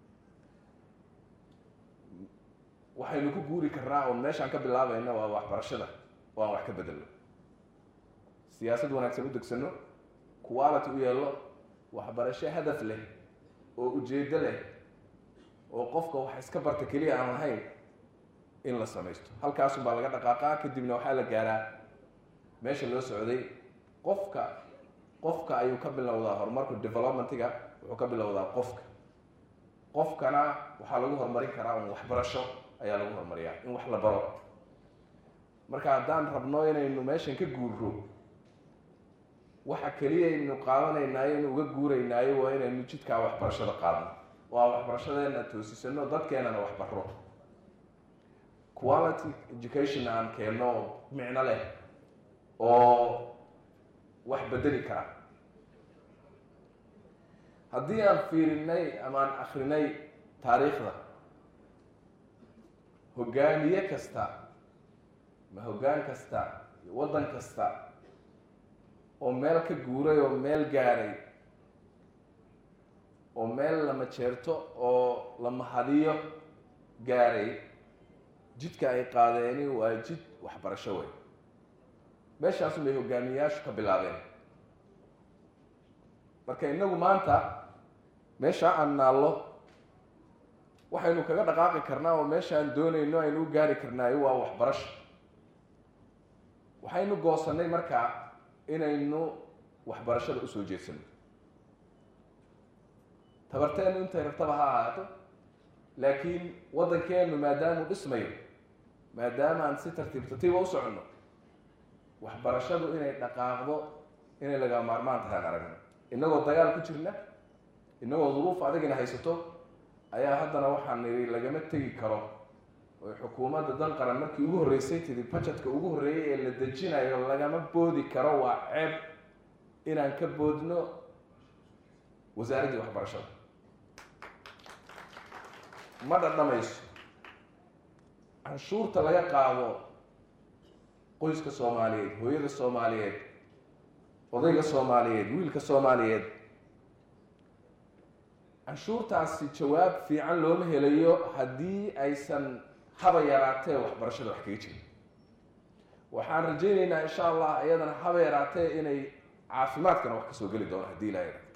waxaynu ku guuri karnaa oon meeshaan ka bilaabayna waa waxbarashada oo aan wax ka bedelno siyaasad wanaagsan u degsano quality u yeelno waxbarasho hadaf leh oo ujeeddo leh oo qofka wax iska barta keliya aan lahayn in la samaysto halkaasun baa laga dhaqaaqaa kadibna waxaa la gaaraa meesha loo socday qofka qofka ayuu ka bilowdaa horumarku developmentiga wuxuu ka bilowdaa qofka qofkana waxaa lagu horumarin karaa un waxbarasho ayaa lagu horumariyaa in wax la baro marka haddaan rabno inaynu meeshan ka guurro waxa keliya aynu qaadanaynaayo inu uga guuraynaayo waa inaynu jidkaa waxbarashada qaadno waa waxbarashadeena toosisano dadkeenana wax barro quality education aan keenno oo micno leh oo wax bedeli kara haddii aan fiirinay ama aan akrinay taariikhda hogaamiye kasta ma hoggaan kasta iyo waddan kasta oo meel ka guuray oo meel gaaray oo meel lama jeerto oo la mahadiyo gaaray jidka ay qaadeeni waa jid waxbarasho wey meeshaasun bay hogaamiyeyaashu ka bilaabeen marka innagu maanta meeshaa aan naallo waxaynu kaga dhaqaaqi karnaa oo meeshaan doonayno aynu u gaari karnaayo waa waxbarasho waxaynu goosanay markaa inaynu waxbarashada usoo jeedsano tabarteenu intay rabtaba ha ahaato laakiin waddankeenu maadaamuu dhismayo maadaama aan si tartiib tartiiba u soconno waxbarashadu inay dhaqaaqdo inay laga maarmaan tahay aan aragno innagoo dagaal ku jirna innagoo duruuf adigina haysato ayaa haddana waxaan nidhi lagama tegi karo oy xukuumadda dan qaran markii ugu horreysay tidi bajetka ugu horreeyay ee la dejinayo lagama boodi karo waa ceeb inaan ka boodno wasaaraddii waxbarashada ma dhadhamayso canshuurta laga qaado qoyska soomaaliyeed hooyada soomaaliyeed odayga soomaaliyeed wiilka soomaaliyeed canshuurtaasi jawaab fiican looma helayo haddii aysan haba yaraatee waxbarashada wax kaga jirin waxaan rajaynaynaa insha allah iyadana haba yaraatee inay caafimaadkana wax kasoo geli doono haddii ilaa yara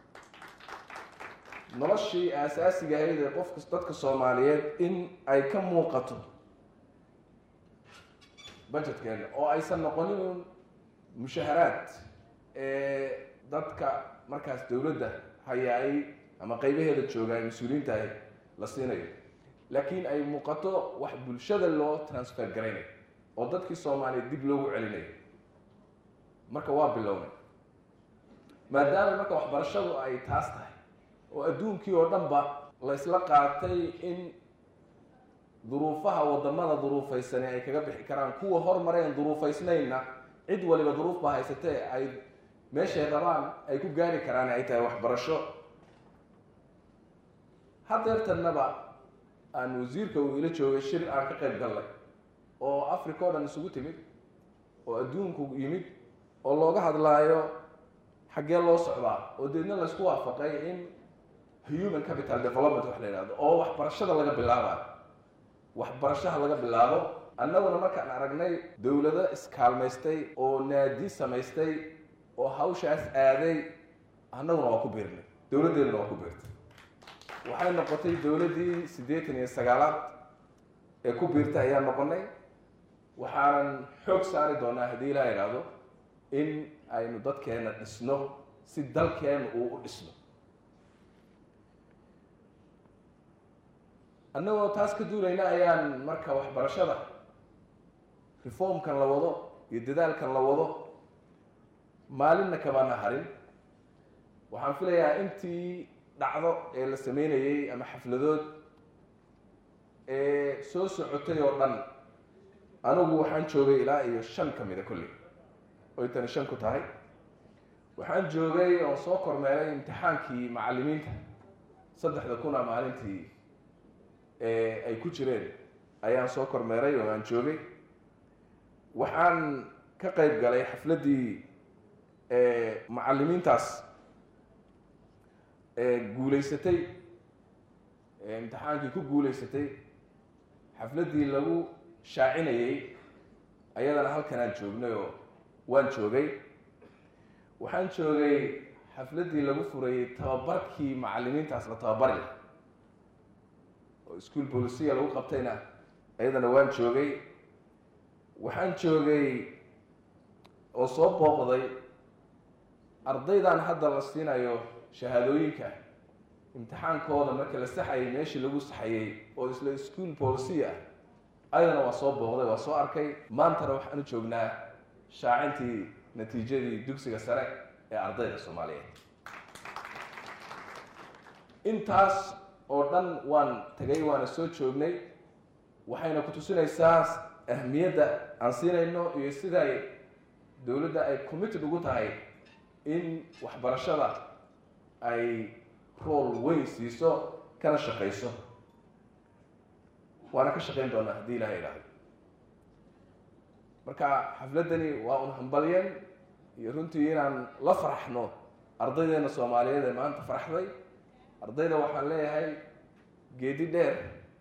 noloshii aasaasiga ahayd ee qofka dadka soomaaliyeed in ay ka muuqato budgetkeena oo aysan noqonin un mushaharaad ee dadka markaas dowladda hayaay ama qaybaheeda jooga ay mas-uuliyiinta ahy la siinayo laakiin ay muuqato wax bulshada loo transfer garaynayo oo dadkii soomaaliyeed dib loogu celinayo marka waa bilownay maadaama marka waxbarashadu ay taas tahay oo adduunkii oo dhanba la isla qaatay in duruufaha wadamada duruufaysani ay kaga bixi karaan kuwa hormareen duruufaysnayna cid waliba duruuf baa haysatee ay meeshay rabaan ay ku gaari karaan ay tahay waxbarasho hadeertanaba aan wasiirka uu ila joogay shir aan ka qayb gallay oo africa o dhan isugu timid oo adduunku yimid oo looga hadlaayo xaggee loo socdaa oo deedna laysku waafaqay in human capital development wax la yidhahdo oo waxbarashada laga bilaabayo waxbarashaha laga bilaabo annaguna markaan aragnay dowlado iskaalmaystay oo naadi samaystay oo hawshaas aaday annaguna waa ku biirnay dowladdeeduna waa ku biirtay waxay noqotay dowladdii siddeetan iyo sagaalaad ee ku biirtay ayaan noqonay waxaanan xoog saari doonaa haddii ilaa idhaahdo in aynu dadkeena dhisno si dalkeena uu u dhisno annagoo taas ka duulayna ayaan marka waxbarashada reformkan la wado iyo dadaalkan la wado maalinna kamana harin waxaan filayaa intii dhacdo ee la sameynayey ama xafladood ee soo socotay oo dhan anigu waxaan joogay ilaa iyo shan ka mida kolley oy tani shan ku tahay waxaan joogay oo soo kormeeray imtixaankii macallimiinta saddexda kuna maalintii ee ay ku jireen ayaan soo kormeeray oo aan joogay waxaan ka qayb galay xafladdii macallimiintaas guulaysatay imtixaankii ku guulaysatay xafladdii lagu shaacinayey ayadana halkanaan joognay oo waan joogay waxaan joogay xafladdii lagu furayey tababarkii macallimiintaas la tababari laha oo school bolisiya lagu qabtayna ayadana waan joogay waxaan joogay oo soo booqday ardaydan hadda la siinayo shahaadooyinka imtixaankooda marka la saxayay meeshii lagu saxayey oo isla school bolisiya ah ayadana waa soo booqday waa soo arkay maantana waxaan u joognaa shaacintii natiijadii dugsiga sare ee ardayda soomaaliyeed intaas oo dhan waan tagay waana soo joognay waxayna ku tusinaysaa ahmiyadda aan siinayno iyo siday dowladda ay committed ugu tahay in waxbarashada ay rool weyn siiso kana shaqayso waana ka shaqayn doonaa haddii ilaha idhaahdo marka xafladdani waa un hambalyen iyo runtii inaan la faraxno ardaydeena soomaaliyeed ee maanta faraxday ardayda waxaan leeyahay geedi dheer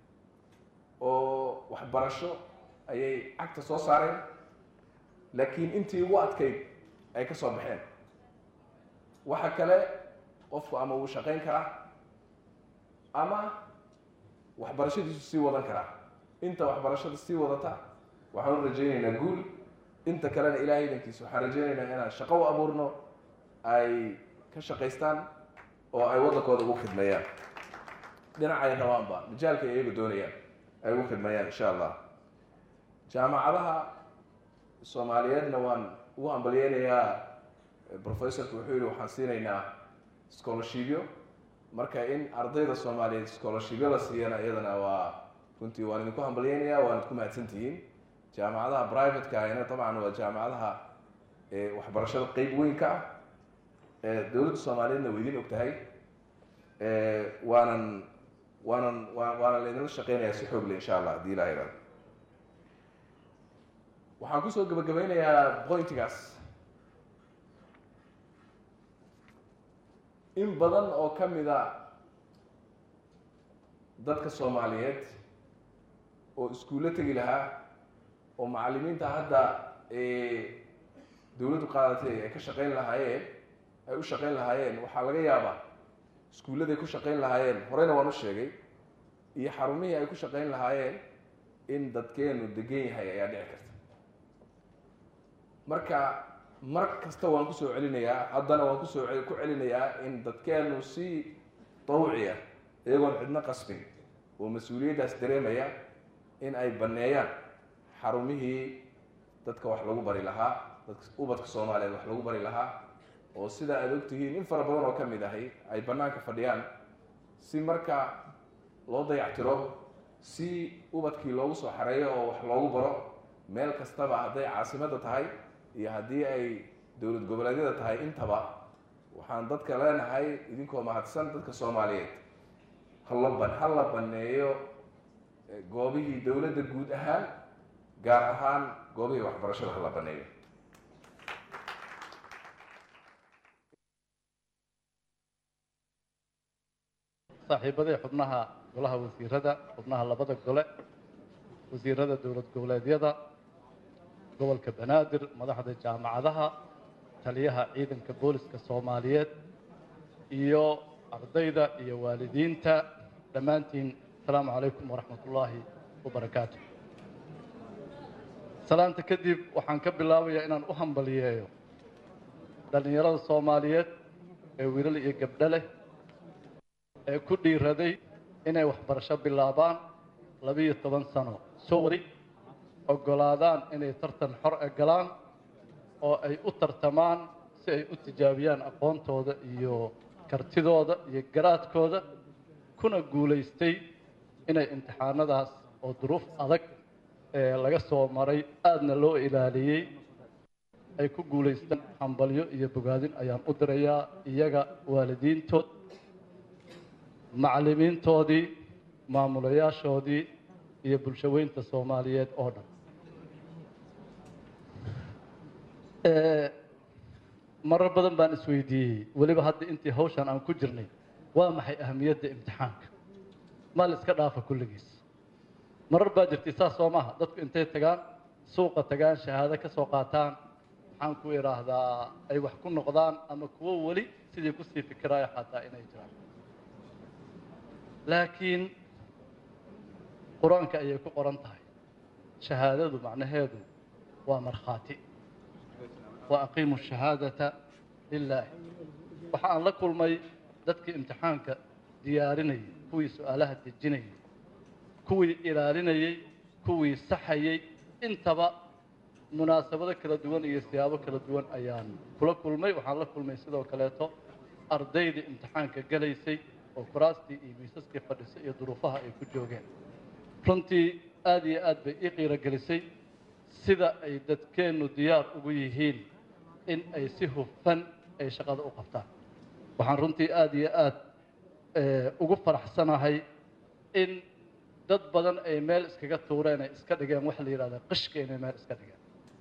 oo waxbarasho ayay cagta soo saareen laakiin intii ugu adkayd ay ka soo baxeen waxa kale qofku ama wuu shaqayn karaa ama waxbarashadiisu sii wadan karaa inta waxbarashada sii wadata waxaan u rajaynaynaa guul inta kalena ilahay idankiisa waxaan rajaynaynaa inaan shaqo u abuurno ay ka shaqaystaan oo ay waddankooda ugu khidmeeyaan dhinacay rabaanba majaalka ay iyagu doonayaan ay ugu khidmeeyaan insha allah jaamacadaha soomaaliyeedna waan ugu hambalyeynayaa professorku wuxuu yihi waxaan siinaynaa scholarshipyo marka in ardayda soomaaliyeed scholarshipyo la siiyana iyadana waa runtii waan idinku hambalyeynayaa waan idku mahadsantihiin jaamacadaha privateka ahina dabcan waa jaamacadaha waxbarashada qeyb weyn ka ah dowladda soomaaliyeedna waa idin og tahay waanan waanan wa waana laydinla shaqeynayaa si xoog le insha allah haddii ilaha ihahdo waxaan kusoo gabagabeynayaa pointigaas in badan oo ka mid a dadka soomaaliyeed oo iskuullo tegi lahaa oo macallimiinta hadda dowladdu qaadatay ay ka shaqeyn lahaayeen ay u shaqeyn lahaayeen waxaa laga yaabaa iskuulladay ku shaqeyn lahaayeen horeyna waan u sheegay iyo xarumihii ay ku shaqeyn lahaayeen in dadkeenu degan yahay ayaa dhici karta marka mar kasta waan kusoo celinayaa haddana waan kusoo ku celinayaa in dadkeenu si dawciya iyagoon cidno qasbin oo mas-uuliyaddaas dareemaya in ay banneeyaan xarumihii dadka wax lagu bari lahaa dadka ubadka soomaaliyeed wax lagu bari lahaa oo sida aada ogtihiin in fara badan oo ka mid ahi ay bannaanka fadhiyaan si marka loo dayactiro si ubadkii loogu soo xareeyo oo wax loogu baro meel kastaba hadday caasimadda tahay iyo haddii ay dowlad goboleedyada tahay intaba waxaan dadka leenahay idinkoo mahadsan dadka soomaaliyeed hala ban ha la baneeyo goobihii dowladda guud ahaan gaar ahaan goobihii waxbarashada hala baneeyo saaxiibaday xubnaha golaha wasiirada xubnaha labada gole wasiirada dowlad goboleedyada gobolka banaadir madaxda jaamacadaha taliyaha ciidanka booliska soomaaliyeed iyo ardayda iyo waalidiinta dhammaantiin asalaamu calaykum waraxmat ullaahi wabarakaatu salaanta kadib waxaan ka bilaabayaa inaan u hambaliyeeyo dhallinyarada soomaaliyeed ee wiilal iyo gabdho leh ee ku dhiiraday inay waxbarasho bilaabaan labiyo toban sano sowri oggolaadaan inay tartan xor e galaan oo ay u tartamaan si ay u tijaabiyaan aqoontooda iyo kartidooda iyo garaadkooda kuna guulaystay inay imtixaanadaas oo duruuf adag ee laga soo maray aadna loo ilaaliyey ay ku guulaystaan hambalyo iyo bogaadin ayaan u dirayaa iyaga waalidiintood macallimiintoodii maamulayaashoodii iyo bulshaweynta soomaaliyeed oo dhan marar badan baan isweydiiyey weliba hadda intii hawshan aan ku jirnay waa maxay ahamiyadda imtixaanka ma la iska dhaafa kulligiis marar baa jirtay saas soo maaha dadku intay tagaan suuqa tagaan shahaado ka soo qaataan maxaan ku idhaahdaa ay wax ku noqdaan ama kuwo weli sidii kusii fikiraayo xataa inay jiraan laakiin qur-aanka ayay ku qoran tahay shahaadadu macnaheedu waa markhaati wa aqiimu shahaadata lilaahi waxa aan la kulmay dadkii imtixaanka diyaarinayay kuwii su-aalaha dejinayay kuwii ilaalinayay kuwii saxayay intaba munaasabado kala duwan iyo siyaabo kala duwan ayaan kula kulmay waxaan la kulmay sidoo kaleeto ardaydii imtixaanka galaysay oo kuraastii iyo miisaskii fadhisay iyo duruufaha ay ku joogeen runtii aada iyo aad bay ii qiirogelisay sida ay dadkeennu diyaar ugu yihiin in ay si hufan ay shaqada u qabtaan waxaan runtii aada iyo aad ugu faraxsanahay in dad badan ay meel iskaga tuureen ay iska dhigeen waxa la yidhahda qishka inay meel iska dhigeen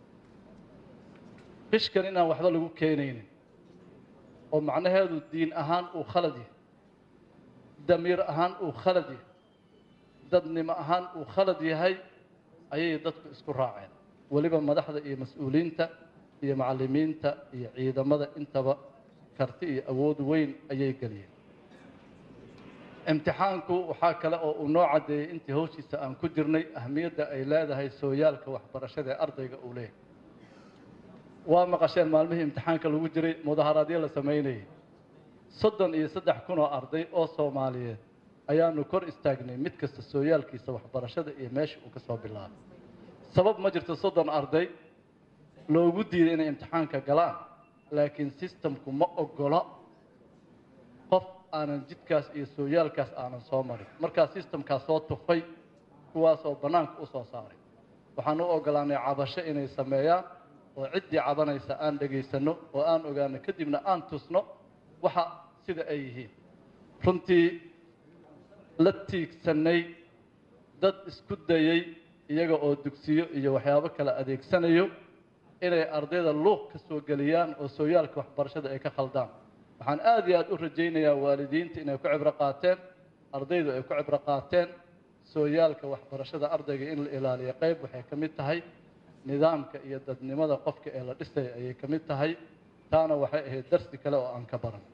qishkan inaan waxba lagu keenaynin oo macnaheedu diin ahaan uu khalad yahay damiir ahaan uu khalad yahay dadnimo ahaan uu khalad yahay ayay dadku isku raaceen weliba madaxda iyo mas-uuliyiinta iyo macallimiinta iyo ciidamada intaba karti iyo awood weyn ayay geliyeen imtixaanku waxaa kale oo uu noo caddeeyey intii hawshiisa aan ku jirnay ahmiyadda ay leedahay sooyaalka waxbarashada ee ardayga uu leeyahay waa maqasheen maalmihii imtixaanka lagu jiray mudaharaadyo la samaynayay soddon iyo saddex kun oo arday oo soomaaliyeed ayaanu kor istaagnay mid kasta sooyaalkiisa waxbarashada iyo meesha uu ka soo bilaabay sabab ma jirto soddon arday loogu diiday inay imtixaanka galaan laakiin sistamku ma oggola qof aanan jidkaas iyo sooyaalkaas aanan soo marin markaa sistamkaas soo tufay kuwaasoo bannaanka u soo saaray waxaan u oggolaanay cabasho inay sameeyaan oo ciddii cabanaysa aan dhegaysanno oo aan ogaano kadibna aan tusno waxa sida ay yihiin runtii la tiigsannay dad isku dayey iyaga oo dugsiyo iyo waxyaabo kale adeegsanayo inay ardayda luuq ka soo geliyaan oo sooyaalka waxbarashada ay ka khaldaan waxaan aada iyo aada u rajaynayaa waalidiinta inay ku cibro qaateen ardaydu ay ku cibro qaateen sooyaalka waxbarashada ardayga in la ilaaliyo qayb waxay ka mid tahay nidaamka iyo dadnimada qofka ee la dhisaya ayay ka mid tahay taana waxay ahayd darsi kale oo aan ka baran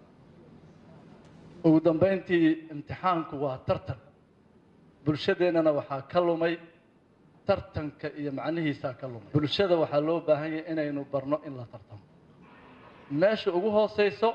ugu dambayntii imtixaanku waa tartan bulshadeennana waxaa ka lumay tartanka iyo macnihiisaa ka lumay bulshada waxaa loo baahan yahay inaynu barno in la tartamo meesha ugu hooseyso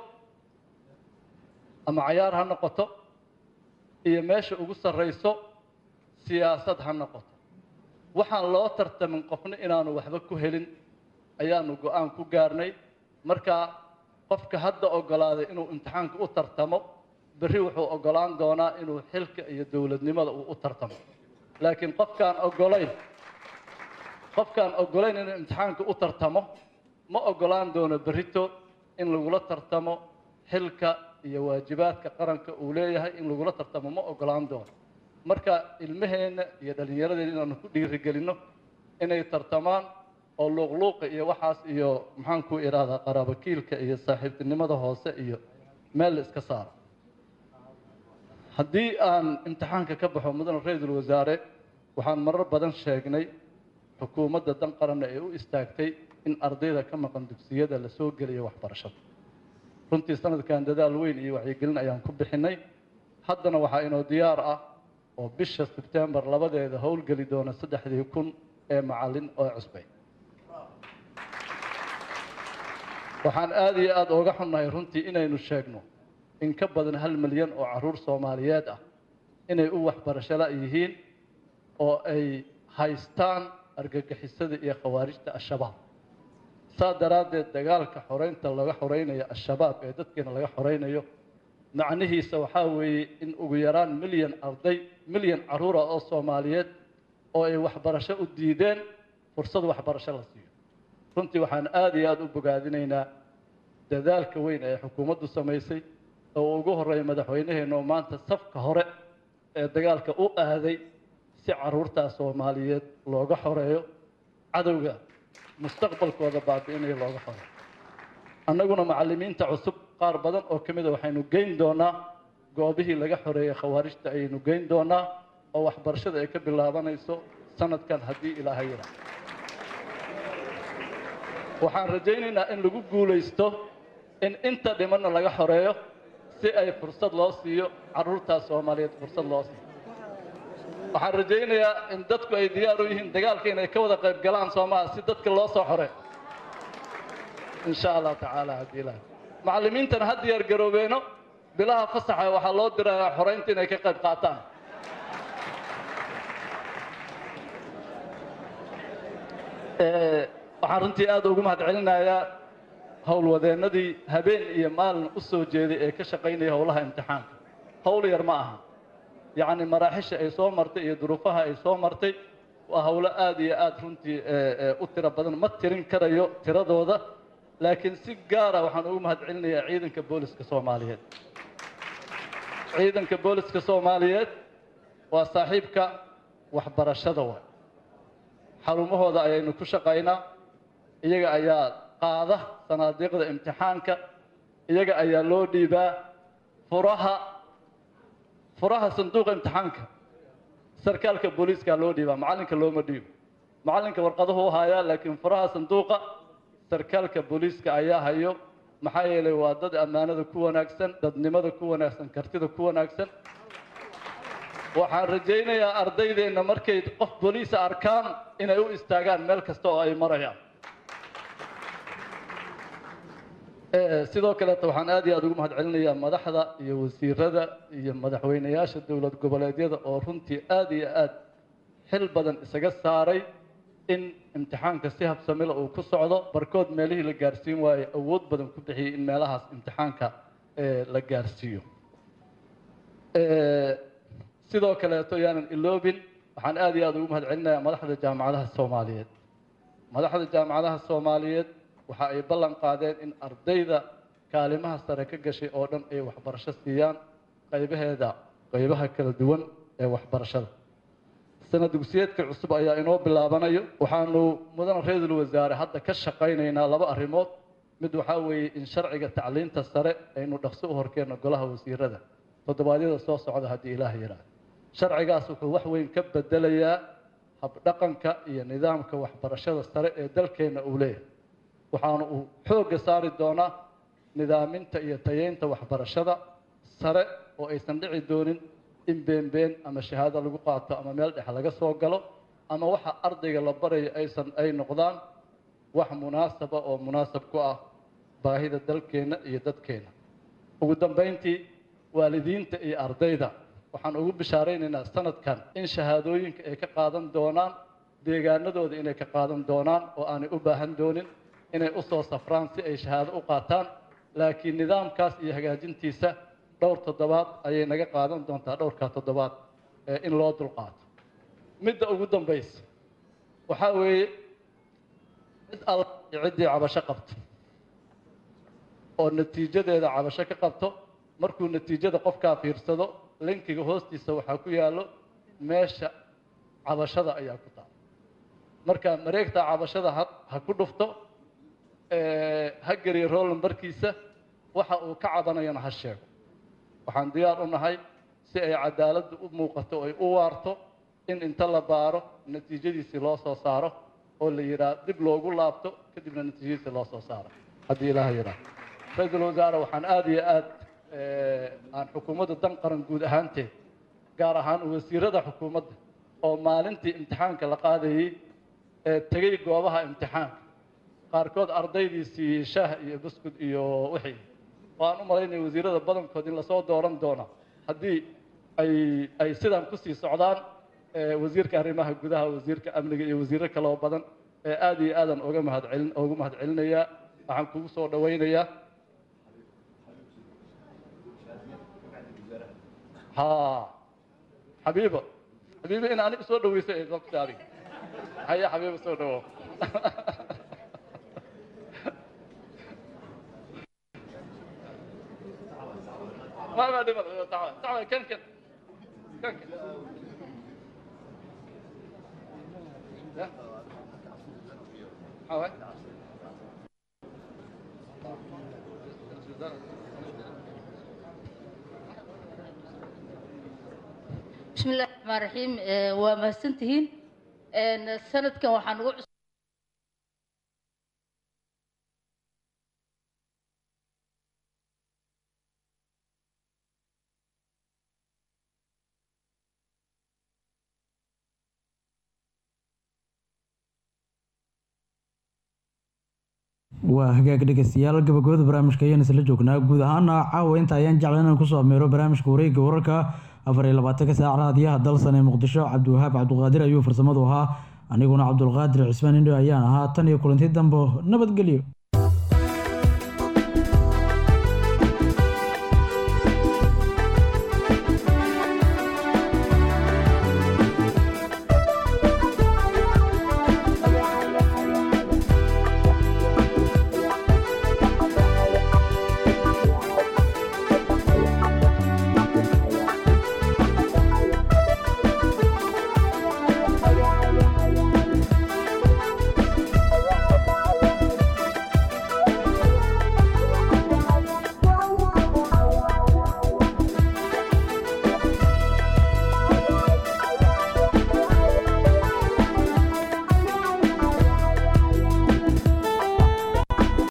ama cayaar ha noqoto iyo meesha ugu sarrayso siyaasad ha noqoto waxaan loo tartamin qofna inaanu waxba ku helin ayaanu go-aan ku gaarnay marka qofka hadda oggolaaday inuu imtixaanka u tartamo berri wuxuu oggolaan doonaa inuu xilka iyo dowladnimada uu u tartamo laakiin qofkaan oggolayn qofkaan oggolayn inuu imtixaanka u tartamo ma oggolaan doono berrito in lagula tartamo xilka iyo waajibaadka qaranka uu leeyahay in lagula tartamo ma oggolaan doono marka ilmaheenna iyo dhallinyaradeenna inaanu ku dhiirigelinno inay tartamaan oo luuqluuqa iyo waxaas iyo maxaan ku idhaahdaa qaraabakiilka iyo saaxiibtinimada hoose iyo meel la iska saaro haddii aan imtixaanka ka baxo mudane ra-iisul wasaare waxaan marar badan sheegnay xukuumadda dan qaranna ee u istaagtay in ardayda ka maqan dugsiyada la soo geliyo waxbarashada runtii sanadkan dadaal weyn iyo wacyigelin ayaan ku bixinay haddana waxaa inoo diyaar ah oo bisha sebtembar labadeeda howlgeli doona saddexdii kun ee macallin oo cusbay waxaan aada iyo aada ooga xunnahay runtii inaynu sheegno in ka badan hal milyan oo caruur soomaaliyeed ah inay u waxbarashada yihiin oo ay haystaan argagixisada iyo khawaarijta al-shabaab saa daraaddeed dagaalka xoreynta laga xoreynayo al-shabaab ee dadkeena laga xoreynayo macnihiisa waxaa weeye in ugu yaraan milyan arday milyan caruura oo soomaaliyeed oo ay waxbarasho u diideen fursad waxbarasho la siiyo runtii waxaan aada iyo aada u bogaadinaynaa dadaalka weyn ee xukuumaddu samaysay oo ugu horreeya madaxweynaheena oo maanta safka hore ee dagaalka u aaday si caruurtaas soomaaliyeed looga xoreeyo cadowga mustaqbalkooda baabi'inaya looga xoreeyo annaguna macallimiinta cusub qaar badan oo ka mida waxaynu geyn doonaa goobihii laga xoreeyey khawaarijta ayaynu geyn doonaa oo waxbarashada ay ka bilaabanayso sanadkan haddii ilaahay yidhaa waxaan rajaynaynaa in lagu guulaysto in inta dhimanna laga xoreeyo si ay fursad loo siiyo caruurtaas soomaaliyeed fursad loo siiyo waxaan rajaynayaa in dadku ay diyaar u yihiin dagaalka inay ka wada qayb galaan soomaha si dadka loo soo xoreeyo in sha allah tacaala haddii ilaahay macallimiintana ha diyaar garoobeeno bilaha fasaxa waxaa loo dirayaa xoreynta inay ka qayb qaataan waxaan runtii aada ugu mahad celinayaa howlwadeennadii habeen iyo maalin u soo jeeday ee ka shaqaynaya howlaha imtixaanka howl yar ma aha yacni maraaxisha ay soo martay iyo duruufaha ay soo martay waa howlo aada iyo aada runtii u tiro badan ma tirin karayo tiradooda laakiin si gaara waxaan ugu mahad celinayaa ciidanka booliska soomaaliyeed ciidanka booliska soomaaliyeed waa saaxiibka waxbarashada waay xarumahooda ayaynu ku shaqaynaa iyaga ayaa qaada sanaadiiqda imtixaanka iyaga ayaa loo dhiibaa furaha furaha sanduuqa imtixaanka sarkaalka booliiska loo dhiibaa macallinka looma dhiibo macallinka warqaduhu u hayaa laakiin furaha sanduuqa sarkaalka booliiska ayaa hayo maxaa yeelay waa dad ammaanada ku wanaagsan dadnimada ku wanaagsan kartida ku wanaagsan waxaan rajaynayaa ardaydeenna markay qof booliisa arkaan inay u istaagaan meel kasta oo ay marayaan sidoo kaleeta waxaan aad iyo aada ugu mahad celinayaa madaxda iyo wasiirada iyo madaxweynayaasha dowlad goboleedyada oo runtii aada iyo aada xil badan isaga saaray in imtixaanka si habsamila uu ku socdo barkood meelihii la gaarsiin waaye awood badan ku bixiyey in meelahaas imtixaanka la gaarsiiyo sidoo kaleeto yaanan iloobin waxaan aada iyo aada ugu mahad celinayaa madaxda jaamacadaha soomaaliyeed madaxda jaamacadaha soomaaliyeed waxa ay ballan qaadeen in ardayda kaalimaha sare ka gashay oo dhan ay waxbarasho siiyaan qaybaheeda qaybaha kala duwan ee waxbarashada sanad dugsiyeedka cusub ayaa inoo bilaabanayo waxaanu mudane ra-iisul wasaare hadda ka shaqaynaynaa laba arrimood mid waxaa weeye in sharciga tacliinta sare aynu dhaqso u horkeenno golaha wasiirada toddobaadyada soo socda haddii ilaah yidhaahdo sharcigaas wuxuu wax weyn ka bedelayaa habdhaqanka iyo nidaamka waxbarashada sare ee dalkeenna uu leeyahay waxaana uu xoogga saari doonaa nidaaminta iyo tayeynta waxbarashada sare oo aysan dhici doonin in beenbeen ama shahaado lagu qaato ama meel dhex laga soo galo ama waxa ardayga la barayo aysan ay noqdaan wax munaasaba oo munaasab ku ah baahida dalkeenna iyo dadkeenna ugu dambayntii waalidiinta iyo ardayda waxaan ugu bishaaraynaynaa sanadkan in shahaadooyinka ay ka qaadan doonaan deegaanadooda inay ka qaadan doonaan oo aanay u baahan doonin inay u soo safraan si ay shahaado u qaataan laakiin nidaamkaas iyo hagaajintiisa dhowr toddobaad ayay naga qaadan doontaa dhowrkaa toddobaad ee in loo dulqaato midda ugu dambaysa waxaa weeye cid alla iyo ciddii cabasho qabto oo natiijadeeda cabasho ka qabto markuu natiijada qofkaa fiirsado linkiga hoostiisa waxaa ku yaallo meesha cabashada ayaa ku taal marka mareegta cabashada ha ha ku dhufto ha geliyo roll numbarkiisa waxa uu ka cabanayana ha sheego waxaan diyaar u nahay si ay cadaaladdu u muuqato oo ay u waarto in inta la baaro natiijadiisii loo soo saaro oo la yidhaah dib loogu laabto kadibna natiijadiisii loo soo saaro haddii ilaaha yidhaah ra-iisul wasaare waxaan aada iyo aad aan xukuumadda dan qaran guud ahaanteed gaar ahaan wasiirada xukuumadda oo maalintii imtixaanka la qaadayey ee tegey goobaha imtixaanka qaarkood ardaydii siiyey shaah iyo buskud iyo wixii waan u malaynaya wasiirada badankood in lasoo dooran doono haddii ay ay sidan kusii socdaan wasiirka arrimaha gudaha wasiirka amniga iyo wasiiro kale oo badan ee aada iyo aadan uga mahadcelin ugu mahadcelinayaa waxaan kugu soo dhawaynayaa ha xabiibo xabiibo in aniga soo dhaweyso ee qofta adiga haya xabiibo soo dhawo ما ما دبل تعال تعال كن كن كن كن حاول بسم الله الرحمن الرحيم وما سنتهين سنة كان وحن waa hagaag dhegeystayaal gabagabada barnaamijka ayaan isla joognaa guud ahaana caawa inta ayaan jeclan inaan kusoo ameero barnaamijka wareegga wararka afar iyo labaatanka saac raadiyaha dalsan ee muqdisho cabdiwahaab cabdiqaadir ayuu farsamadu ahaa aniguna cabdulqaadir cismaan indho ayaan ahaa tan iyo kulanti dambo nabadgelyo